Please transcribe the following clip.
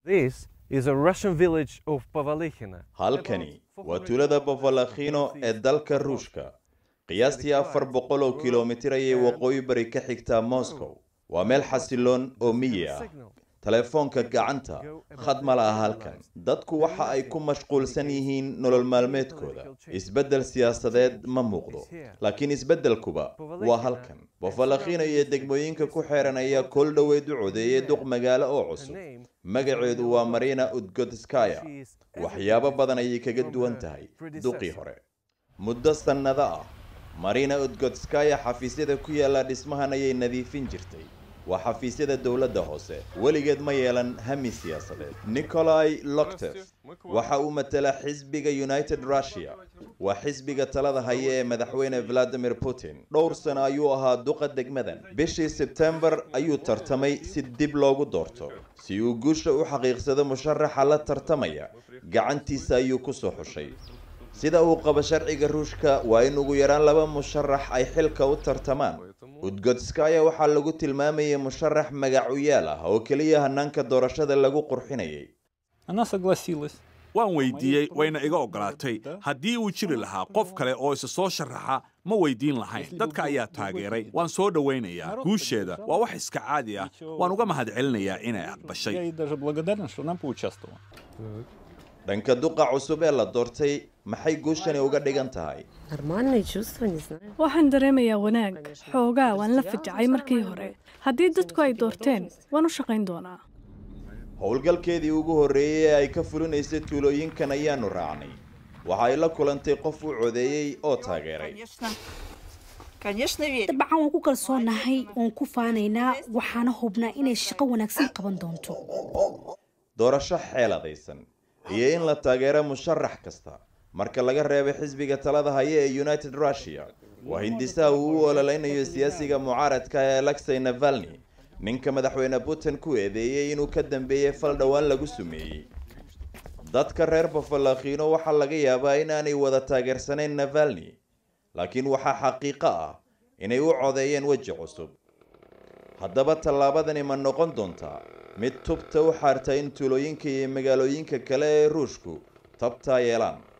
This is a Russian village of Pavalikhina. halkani waa tuulada bavalakhino ee dalka ruushka qiyaastii afar boqol oo kilomitir ayay waqooyi bari ka xigtaa moscow waa meel xasiloon oo miyi ah telefoonka gacanta khad ma laha halkan dadku waxa ay ku mashquulsan yihiin nolol maalmeedkooda isbeddel siyaasadeed ma muuqdo laakiin isbeddelkuba waa halkan bafalakhino iyo degmooyinka ku xeeran ayaa kool dhoweed u codeeyay duq magaalo oo cusub magaceedu waa marina udgodskaya waxyaabo badan ayay kaga duwan tahay duqii hore muddo sannado ah marina udgodskaya xafiisyada ku yaalla dhismahan ayay nadiifin jirtay waa xafiisyada dowladda hoose weligeed ma yeelan hami siyaasadeed nikolai loktef waxa uu matala xisbiga united russia waa xisbiga talada haya ee madaxweyne valadimir putin dhowr sano ayuu ahaa duqa degmadan bishii sebtembar ayuu tartamay si dib loogu doorto si uu guusha u xaqiiqsado musharaxa la tartamaya gacantiisa ayuu kusoo xushay sida uu qabo sharciga ruushka waa in ugu yaraan laba musharax ay xilka u tartamaan udgodskaya waxaa lagu tilmaamayay musharax magacuyaal ah oo keliya hanaanka doorashada lagu qurxinayay Она согласилась. waan weydiiyey wayna iga ogolaatay haddii uu jiri lahaa qof kale oo isa soo sharaxa ma weydiin lahayn dadka ayaa taageeray waan soo dhowaynayaa guusheeda waa wax iska caadi ah waan uga mahadcelinayaa inay Я aqbashay ей даже благодарен, что она поучаствовала. dhanka duqa cusub ee la doortay maxay guushani uga dhigan tahay Нормальные чувства, не знаю. waxaan dareemayaa wanaag xoogaa waan la fajacay markii hore haddii dadku ay doorteen waan u shaqayn doonaa howlgalkeedii ugu horreeyey ee ay ka fulinaysay tuulooyinkan ayaanu raacnay waxa ay la kulantay qof u codeeyey oo taageeray Конечно. Конечно, верю. dabcan waan ku kalsoonahay waan ku faanaynaa waxaana hubnaa inay shaqo wanaagsan qaban doonto doorasho xeeladaysan iyo in la taageero musharax kasta marka laga reebay xisbiga talada haya ee united russia waa hindisaha uu u ololeynayo siyaasiga mucaaradka ee alexey navalny ninka madaxweyne putin ku eedeeyey inuu ka dambeeyey fal dhowaan lagu sumeeyey dadka reer bafalakhino waxaa laga yaabaa inaanay wada taageersanayn navalny laakiin waxaa xaqiiqo ah inay u codeeyeen weji cusub haddaba tallaabadani ma noqon doontaa mid tubta u xaarta in tuulooyinka iyo magaalooyinka kale ee ruushku tabtaa yeelaan